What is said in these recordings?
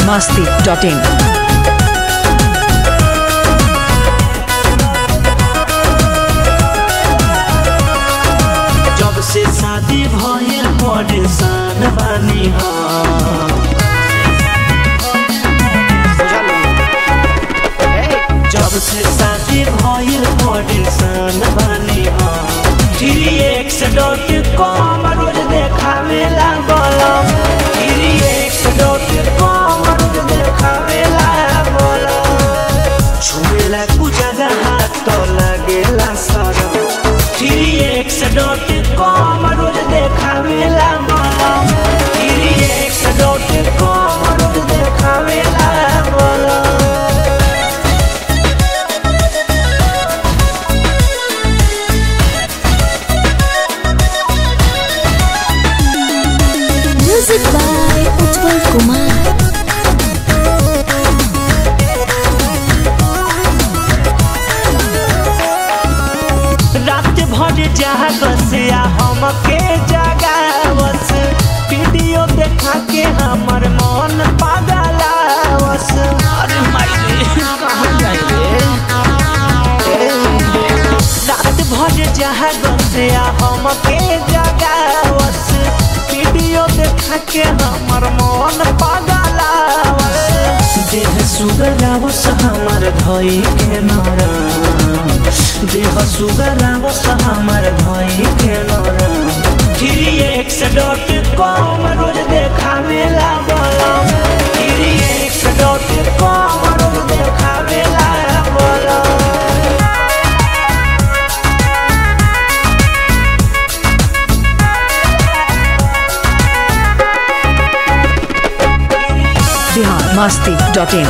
biharmasti.in जब से शादी भइल परेशान बानी हम जब से शादी भइल परेशान बानी हम थ्री एक्स डॉट कॉम रोज देखावे लागल थ्री एक्स डॉट कॉम रोज देखावे लागल छुएला कुजागा हाथ तो लागेला सरम थ्री एक्स डॉट कॉम रोज देखावेला मलम थ्री एक्स डॉट कॉम रोज देखावेला मलम Music by Utpal Kumar. रात भर जागसिया हमके जगावस वीडियो देखा के हमर मन पागलावस अरे माई कहाँ जाइए रात भर जागसिया हमके जगावस वीडियो देखा के हमर मन पागलावस देह सुगरावस हमर धई के नरम देह सुगरावस हमर धई के नरम थ्री एक्स डॉट कॉम रोज देखावे लागल थ्री एक्स डॉट कॉम रोज देखावे लागल biharmasti.in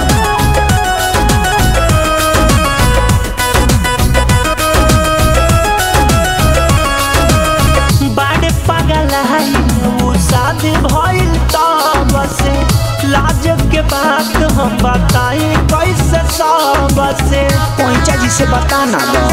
बाड़े पागल है वो शादी भइल तब से लाज के बात हम बताई कैसे सब से पैंचा जी से बताना दो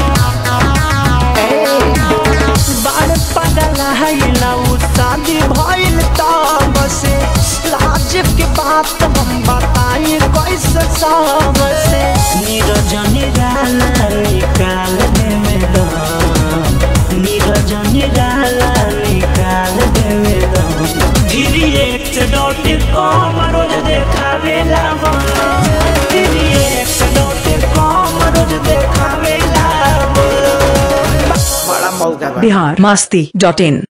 बाड़े पागल है वो शादी भइल तब से लाज के बात हम बताई कैसे सब से नीरज निराला निकाल दे में दम नीरज निराला निकाल देवे धीरे एक डॉट कॉम रोज देखावेला बोलो धीरे एक डॉट कॉम रोज देखावेला बोलो बड़ा मौका बा biharmasti.in